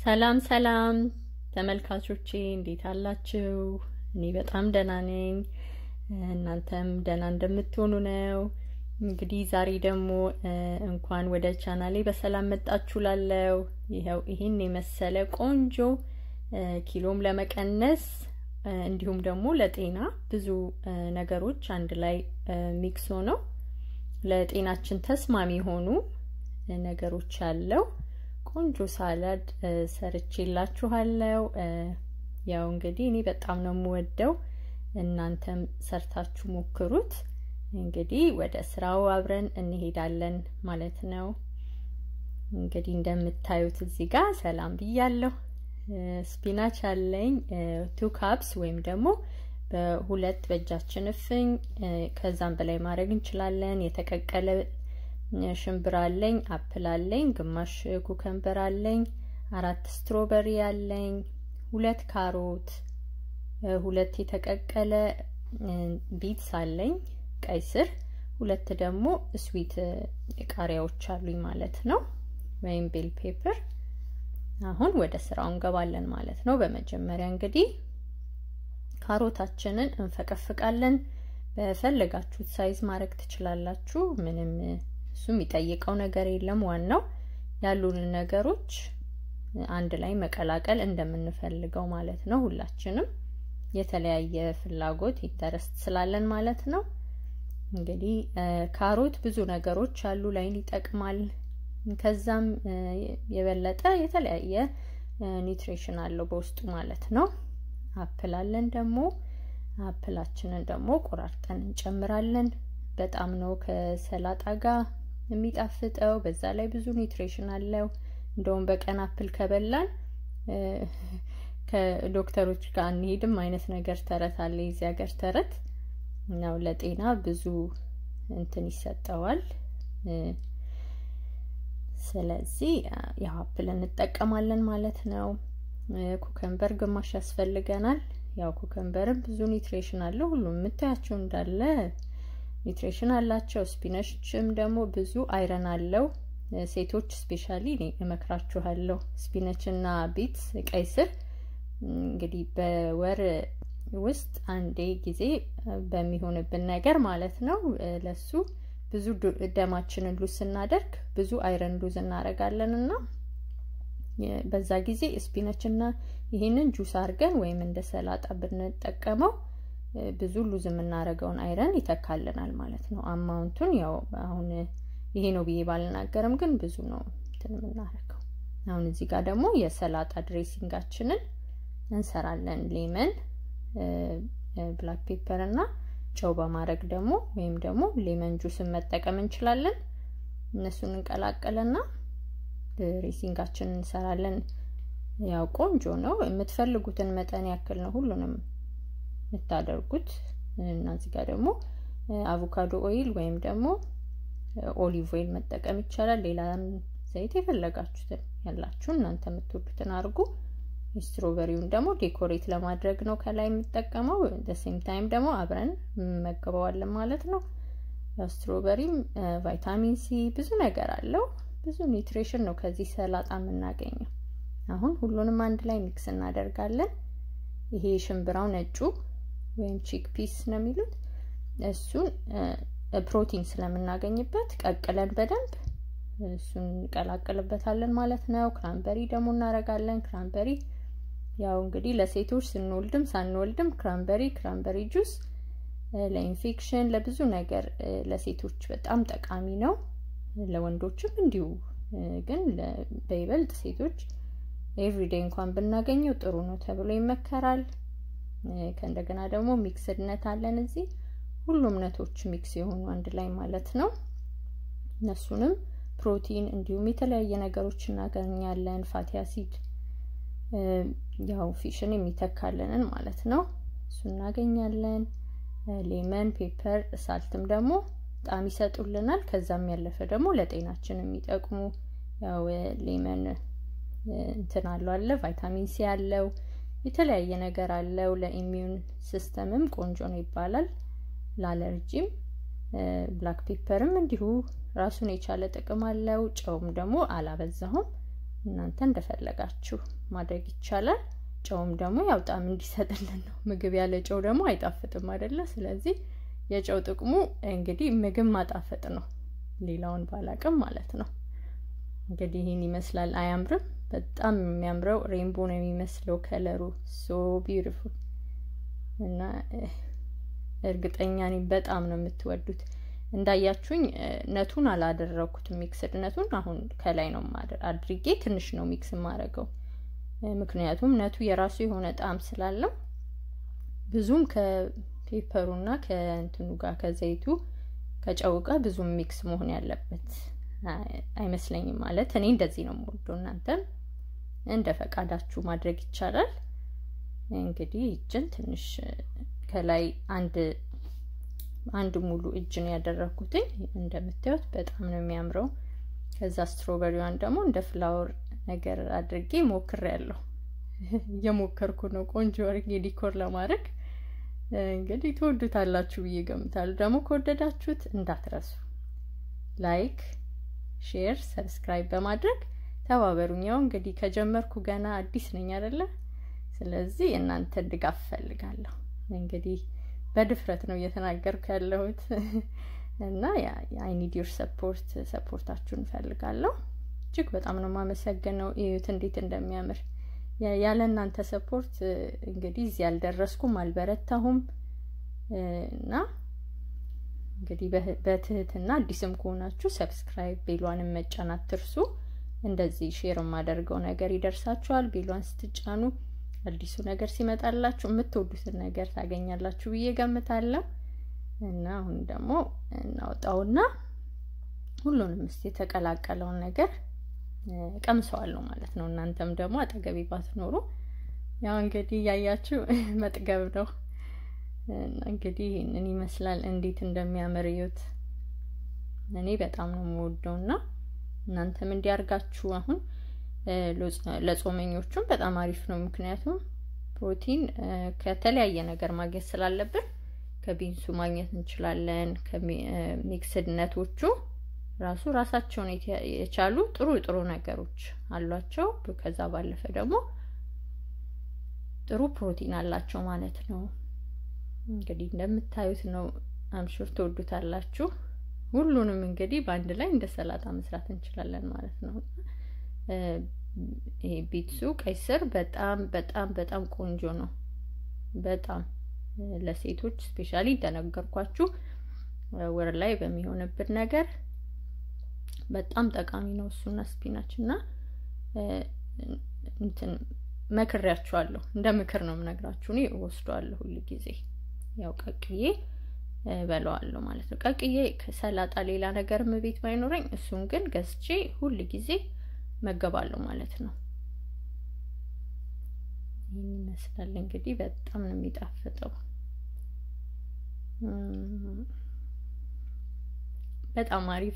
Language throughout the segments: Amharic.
ሰላም ሰላም ተመልካቾቼ እንዴት አላችሁ? እኔ በጣም ደህና ነኝ። እናንተም ደህና እንደምትሆኑ ነው። እንግዲህ ዛሬ ደግሞ እንኳን ወደ ቻናሌ በሰላም መጣችሁ ላለው ይኸው ይህን የመሰለ ቆንጆ ኪሎም ለመቀነስ እንዲሁም ደግሞ ለጤና ብዙ ነገሮች አንድ ላይ ሚክስ ሆነው ለጤናችን ተስማሚ የሆኑ ነገሮች ያለው ቆንጆ ሳላድ ሰርቼላችኋለሁ። ያው እንግዲህ እኔ በጣም ነው የምወደው፣ እናንተም ሰርታችሁ ሞክሩት። እንግዲህ ወደ ስራው አብረን እንሄዳለን ማለት ነው። እንግዲህ እንደምታዩት እዚህ ጋር ሰላም ብያለሁ። ስፒናች አለኝ ቱ ካፕስ ወይም ደግሞ በሁለት በእጃችን እፍኝ ከዛም በላይ ማድረግ እንችላለን። የተቀቀለ ሽምብራ አለኝ፣ አፕል አለኝ፣ ግማሽ ኩከምበር አለኝ፣ አራት ስትሮበሪ አለኝ፣ ሁለት ካሮት፣ ሁለት የተቀቀለ ቢትስ አለኝ፣ ቀይ ስር፣ ሁለት ደግሞ ስዊት ቃሪያዎች አሉኝ ማለት ነው፣ ወይም ቤል ፔፐር። አሁን ወደ ስራው እንገባለን ማለት ነው። በመጀመሪያ እንግዲህ ካሮታችንን እንፈቀፍቃለን። በፈለጋችሁት ሳይዝ ማድረግ ትችላላችሁ። ምንም እሱ የሚጠይቀው ነገር የለም። ዋናው ያሉንን ነገሮች አንድ ላይ መቀላቀል እንደምንፈልገው ማለት ነው። ሁላችንም የተለያየ ፍላጎት ኢንተረስት ስላለን ማለት ነው። እንግዲህ ካሮት ብዙ ነገሮች አሉ፣ ላይን ይጠቅማል። ከዛም የበለጠ የተለያየ ኒውትሪሽን አለው በውስጡ ማለት ነው። አፕል አለን ደግሞ አፕላችንን ደግሞ ቆራርጠን እንጨምራለን። በጣም ነው ከሰላጣ ጋር የሚጣፍጠው። በዛ ላይ ብዙ ኒውትሪሽን አለው። እንደውም በቀን አፕል ከበላን ከዶክተሮች ጋር አንሄድም አይነት ነገር ተረት አለ። የዚህ ሀገር ተረት ነው። ለጤና ብዙ እንትን ይሰጠዋል። ስለዚህ ያው አፕል እንጠቀማለን ማለት ነው። ኩከምበር ግማሽ ያስፈልገናል። ያው ኩከምበርም ብዙ ኒውትሪሽን አለው። ሁሉም የምታያቸው እንዳለ ኒውትሪሽን አላቸው። ስፒነችም ደግሞ ብዙ አይረን አለው። ሴቶች ስፔሻሊ እኔ እመክራችኋለሁ። ስፒነች እና ቢትስ ቀይ ስር እንግዲህ በወር ውስጥ አንዴ ጊዜ በሚሆንብን ነገር ማለት ነው ለሱ ብዙ ደማችንን ሉዝ ስናደርግ ብዙ አይረን ሉዝ እናደርጋለን እና በዛ ጊዜ ስፒነች እና ይህንን ጁስ አድርገን ወይም እንደ ሰላጣ ብንጠቀመው ብዙ ሉዝ የምናደርገውን አይረን ይተካልናል ማለት ነው። አማውንቱን ያው አሁን ይሄ ነው ብዬ ባልናገርም ግን ብዙ ነው እንትን የምናደርገው። አሁን እዚህ ጋር ደግሞ የሰላጣ ድሬሲንጋችንን እንሰራለን። ሌመን፣ ብላክ ፔፐር እና ጨው በማድረግ ደግሞ ወይም ደግሞ ሌመን ጁስን መጠቀም እንችላለን። እነሱን እንቀላቀልና ድሬሲንጋችንን እንሰራለን። ያው ቆንጆ ነው። የምትፈልጉትን መጠን ያክል ነው ሁሉንም የምታደርጉት እና እዚህ ጋር ደግሞ አቮካዶ ኦይል ወይም ደግሞ ኦሊቭ ኦይል መጠቀም ይቻላል። ሌላ ዘይት የፈለጋችሁትን ያላችሁ እናንተ የምትወዱትን አድርጉ። ስትሮበሪውን ደግሞ ዴኮሬት ለማድረግ ነው ከላይ የምጠቀመው። ደሴም ታይም ደግሞ አብረን እንመገበዋለን ማለት ነው። ስትሮበሪም ቫይታሚን ሲ ብዙ ነገር አለው። ብዙ ኒውትሪሽን ነው ከዚህ ሰላጣ የምናገኘው። አሁን ሁሉንም አንድ ላይ ሚክስ እናደርጋለን። ይሄ ሽምብራው ነጩ ወይም ቺክ ፒስ ነው የሚሉት እሱን ፕሮቲን ስለምናገኝበት ቀቅለን በደንብ እሱን እንቀላቅልበታለን ማለት ነው። ክራንበሪ ደግሞ እናደርጋለን። ክራንበሪ ያው እንግዲህ ለሴቶች ስንወልድም ሳንወልድም ክራንበሪ ክራንበሪ ጁስ ለኢንፌክሽን ለብዙ ነገር ለሴቶች በጣም ጠቃሚ ነው። ለወንዶችም እንዲሁ ግን በይበልጥ ሴቶች ኤቭሪዴይ እንኳን ብናገኘው ጥሩ ነው ተብሎ ይመከራል። ከእንደገና ደግሞ ሚክስድነት አለን እዚህ ሁሉም ነቶች ሚክስ የሆኑ አንድ ላይ ማለት ነው። እነሱንም ፕሮቲን እንዲሁም የተለያየ ነገሮች እናገኛለን። ፋቲ አሲድ ያው ፊሽን የሚተካልንን ማለት ነው እሱ እናገኛለን። ሌመን፣ ፔፐር፣ ሳልትም ደግሞ ጣዕም ይሰጡልናል። ከዛም ያለፈ ደግሞ ለጤናችን የሚጠቅሙ ያው ሌመን እንትን አለው አለ ቫይታሚን ሲ አለው የተለያየ ነገር አለው። ለኢሚዩን ሲስተምም ቆንጆ ነው ይባላል። ለአለርጂም ብላክ ፔፐርም እንዲሁ ራሱን የቻለ ጥቅም አለው። ጨውም ደግሞ አላበዛሁም። እናንተ እንደፈለጋችሁ ማድረግ ይቻላል። ጨውም ደግሞ ያው ጣዕም እንዲሰጥልን ነው። ምግብ ያለ ጨው ደግሞ አይጣፍጥም አይደለ? ስለዚህ የጨው ጥቅሙ እንግዲህ ምግብ ማጣፈጥ ነው። ሌላውን ባላቅም ማለት ነው። እንግዲህ ይህን ይመስላል። አያምርም? በጣም የሚያምረው ሬንቦ ነው የሚመስለው ከለሩ ሶ ቢዩቲፉል እና እርግጠኛ ነኝ በጣም ነው የምትወዱት። እንዳያችሁኝ ነቱን አላደረኩትም። ሚክስድ ነቱን አሁን ከላይ ነው አድርጌ ትንሽ ነው ሚክስ የማደርገው። ምክንያቱም ነቱ የራሱ የሆነ ጣዕም ስላለው ብዙም ከፔፐሩና ከእንትኑ ጋር ከዘይቱ ከጨው ጋር ብዙም ሚክስ መሆን ያለበት አይመስለኝም። ማለት እኔ እንደዚህ ነው የምወደው። እናንተም እንደ ፈቃዳችሁ ማድረግ ይቻላል። እንግዲህ እጅን ትንሽ ከላይ አንድ አንድ ሙሉ እጅ ነው ያደረኩትኝ። እንደምታዩት በጣም ነው የሚያምረው። ከዛ ስትሮበሪዋን ደግሞ እንደ ፍላወር ነገር አድርጌ ሞክሬያለሁ። እየሞከርኩ ነው ቆንጆ አድርጌ ዲኮር ለማድረግ እንግዲህ ትወዱታላችሁ ብዬ ገምታለሁ። ደግሞ ከወደዳችሁት እንዳትረሱ ላይክ፣ ሼር፣ ሰብስክራይብ በማድረግ ተባበሩኝ። ያው እንግዲህ ከጀመርኩ ገና አዲስ ነኝ አይደለ? ስለዚህ እናንተን ድጋፍ እፈልጋለሁ። እንግዲህ በድፍረት ነው እየተናገርኩ ያለሁት እና አይ ኒድ ዮር ሰፖርት ሰፖርታችሁን እፈልጋለሁ። እጅግ በጣም ነው የማመሰግነው። እዩት እንዴት እንደሚያምር። ያለ እናንተ ሰፖርት እንግዲህ እዚህ አልደረስኩም፣ አልበረታሁም እና እንግዲህ በትህትና አዲስም ከሆናችሁ ሰብስክራይብ ቤሏንም መጫን አትርሱ። እንደዚህ ሼር የማደርገው ነገር ይደርሳችኋል። ቤሏን ስትጫኑ አዲሱ ነገር ሲመጣላችሁ የምትወዱትን ነገር ታገኛላችሁ ብዬ ገምታለሁ። እና አሁን ደግሞ እናውጣውና ሁሉንም እስቲ የተቀላቀለውን ነገር ቀምሰዋለሁ ማለት ነው። እናንተም ደግሞ አጠገቤ ባትኖሩ ያው እንግዲህ እያያችሁ መጥገብ ነው። እንግዲህ ይህንን ይመስላል። እንዴት እንደሚያምር እዩት። እኔ በጣም ነው የምወደው እና እናንተም እንዲያርጋችሁ አሁን ለጾመኞቹም በጣም አሪፍ ነው። ምክንያቱም ፕሮቲን ከተለያየ ነገር ማግኘት ስላለብን ከቢንሱ ማግኘት እንችላለን። ከሚክስድ ነቶቹ ራሱ ራሳቸውን የቻሉ ጥሩ ጥሩ ነገሮች አሏቸው። ከዛ ባለፈ ደግሞ ጥሩ ፕሮቲን አላቸው ማለት ነው። እንግዲህ እንደምታዩት ነው። አምሹር ትወዱታላችሁ። ሁሉንም እንግዲህ በአንድ ላይ እንደ ሰላጣ መስራት እንችላለን ማለት ነው። ይሄ ቢትሱ ቀይ ስር በጣም በጣም በጣም ቆንጆ ነው። በጣም ለሴቶች ስፔሻሊ እንደነገርኳችሁ ወር ላይ በሚሆንብን ነገር በጣም ጠቃሚ ነው። እሱና ስፒናች እና እንትን መክሬያችኋለሁ። እንደ ምክር ነው የምነግራችሁ። እኔ እወስደዋለሁ ሁል ጊዜ ያው ቀቅዬ በለዋለሁ ማለት ነው። ቀቅዬ ከሰላጣ ሌላ ነገርም ቤት ባይኖረኝ እሱን ግን ገዝቼ ሁል ጊዜ መገባለሁ ማለት ነው። ይህን ይመስላል እንግዲህ በጣም ነው የሚጣፍጠው። በጣም አሪፍ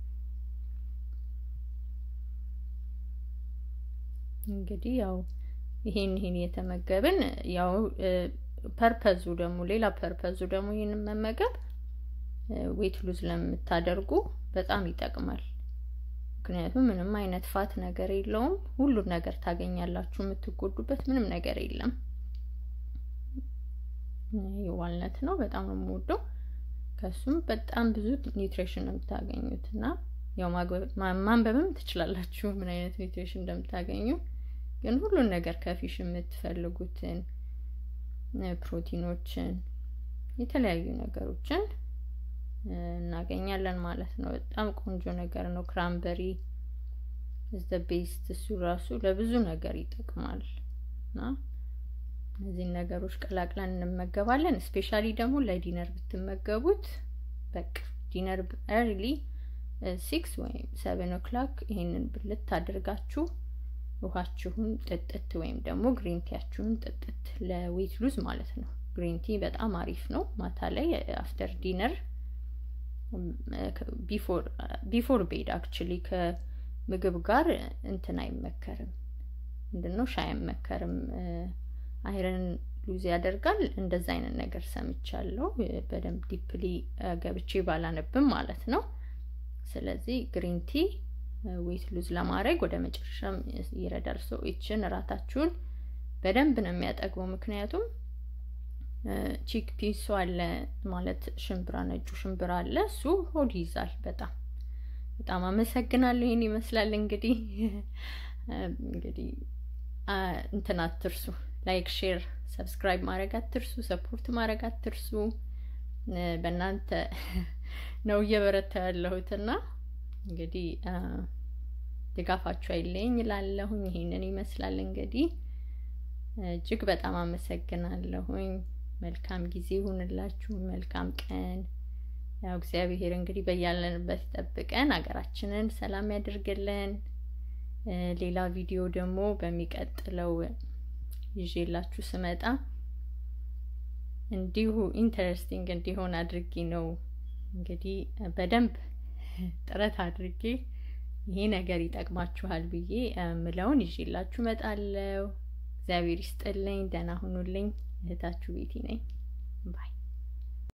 እንግዲህ ያው ይሄን ይሄን እየተመገብን ያው ፐርፐዙ ደግሞ ሌላ ፐርፐዙ ደግሞ ይህንን መመገብ ዌት ሉዝ ለምታደርጉ በጣም ይጠቅማል። ምክንያቱም ምንም አይነት ፋት ነገር የለውም። ሁሉም ነገር ታገኛላችሁ። የምትጎዱበት ምንም ነገር የለም። ዋልነት ነው። በጣም ነው የምወደው። ከሱም በጣም ብዙ ኒውትሪሽን ነው የምታገኙት እና ያው ማንበብም ትችላላችሁ ምን አይነት ኒውትሪሽን እንደምታገኙ። ግን ሁሉን ነገር ከፊሽ የምትፈልጉትን ፕሮቲኖችን፣ የተለያዩ ነገሮችን እናገኛለን ማለት ነው። በጣም ቆንጆ ነገር ነው። ክራምበሪ ዘ ቤስት እሱ ራሱ ለብዙ ነገር ይጠቅማል እና እነዚህን ነገሮች ቀላቅለን እንመገባለን። ስፔሻሊ ደግሞ ለዲነር ብትመገቡት በቃ ዲነር ኤርሊ ሲክስ ወይም ሰቨን ኦክላክ ይሄንን ብልት አድርጋችሁ ውሃችሁን ጥጥት ወይም ደግሞ ግሪን ቲያችሁን ጥጥት ለዌት ሉዝ ማለት ነው። ግሪን ቲ በጣም አሪፍ ነው። ማታ ላይ አፍተር ዲነር ቢፎር ቤድ አክቹሊ ከምግብ ጋር እንትን አይመከርም። ምንድነው ሻይ አይመከርም። አይረን ሉዝ ያደርጋል። እንደዛ አይነት ነገር ሰምቻለሁ። በደንብ ዲፕሊ ገብቼ ባላነብም ማለት ነው። ስለዚህ ግሪን ቲ ዌት ሉዝ ለማድረግ ወደ መጨረሻም ይረዳል። ሶ ይችን እራታችሁን በደንብ ነው የሚያጠግበው። ምክንያቱም ቺክ ፒሱ አለ ማለት ሽምብራ፣ ነጩ ሽምብራ አለ። እሱ ሆድ ይይዛል። በጣም በጣም አመሰግናለሁ። ይህን ይመስላል እንግዲህ እንግዲህ እንትን አትርሱ፣ ላይክ፣ ሼር፣ ሰብስክራይብ ማድረግ አትርሱ፣ ሰፖርት ማድረግ አትርሱ። በእናንተ ነው እየበረታ ያለሁትና እንግዲህ ድጋፋችሁ አይለኝ እላለሁኝ። ይሄንን ይመስላል እንግዲህ እጅግ በጣም አመሰግናለሁኝ። መልካም ጊዜ ይሁንላችሁ። መልካም ቀን። ያው እግዚአብሔር እንግዲህ በያለንበት ይጠብቀን፣ ሀገራችንን ሰላም ያድርግልን። ሌላ ቪዲዮ ደግሞ በሚቀጥለው ይዤላችሁ ስመጣ እንዲሁ ኢንተረስቲንግ እንዲሆን አድርጌ ነው እንግዲህ በደንብ ጥረት አድርጌ ይሄ ነገር ይጠቅማችኋል ብዬ ምለውን ይዤላችሁ እመጣለሁ። እግዚአብሔር ይስጥልኝ። ደህና ሁኑልኝ። እህታችሁ ቤቲ ነኝ ባይ